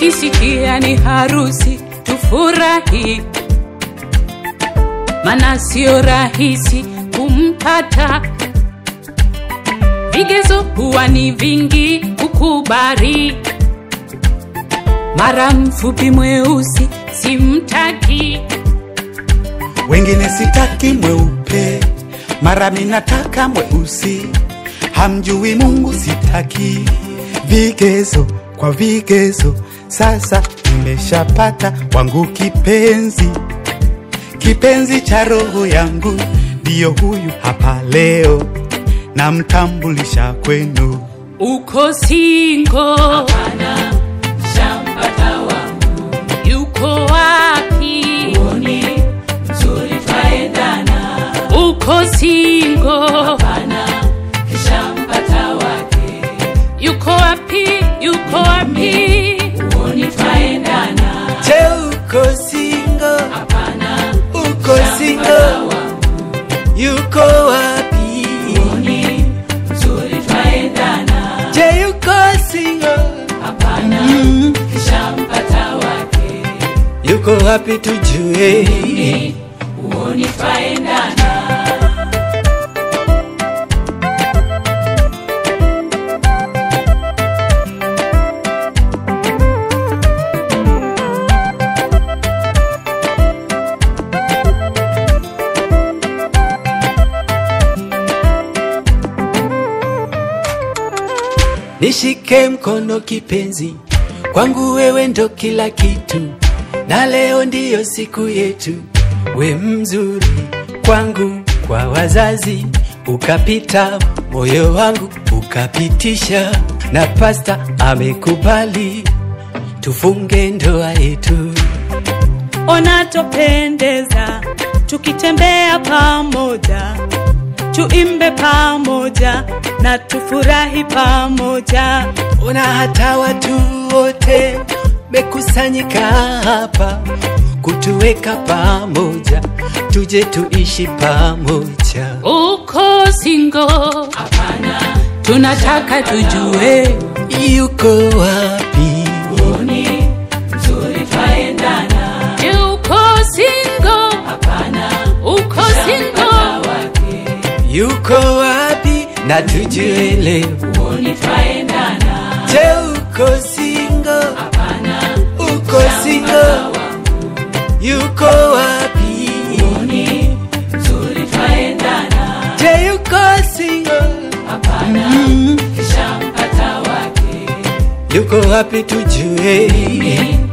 tukisikia ni harusi tufurahi, mana sio rahisi kumpata. Vigezo huwa ni vingi kukubali, mara mfupi mweusi simtaki. wengine sitaki mweupe, mara minataka mweusi, hamjui Mungu sitaki. Vigezo kwa vigezo, sasa nimeshapata wangu kipenzi, kipenzi cha roho yangu, ndiyo huyu hapa leo, namtambulisha kwenu. Uko singo? Hapana, shampata wangu. Yuko wapi? Uoni mzuri twaendana. Uko singo? Hapana, shampata wake. Yuko wapi? Yuko wapi? Uoni twaendana. Je, uko single? Hapana, Uko single? Yuko wapi? uoni mzuri twaendana. Je, yuko single? Hapana, shampata wake. Yuko wapi tujue? Uoni twaendana. Nishike mkono kipenzi, kwangu wewe ndo kila kitu, na leo ndiyo siku yetu. We mzuri kwangu, kwa wazazi ukapita, moyo wangu ukapitisha, na pasta amekubali tufunge ndoa yetu. ona topendeza tukitembea pamoja tuimbe pamoja na tufurahi pamoja Ona hata watu wote mekusanyika hapa kutuweka pamoja, tuje tuishi pamoja. Uko singo? Hapana, tunataka tujue Yuko wapi? uoni mzuri twaendana. Je, uko singo? Hapana, uko singo? Yuko wapi? Na tujue leo. Uoni twaendana. Je, uko single? Hapana, Uko single? Yuko wapi? uoni mzuri twaendana. Je, yuko single? Hapana, shampata wake. Yuko wapi tujue?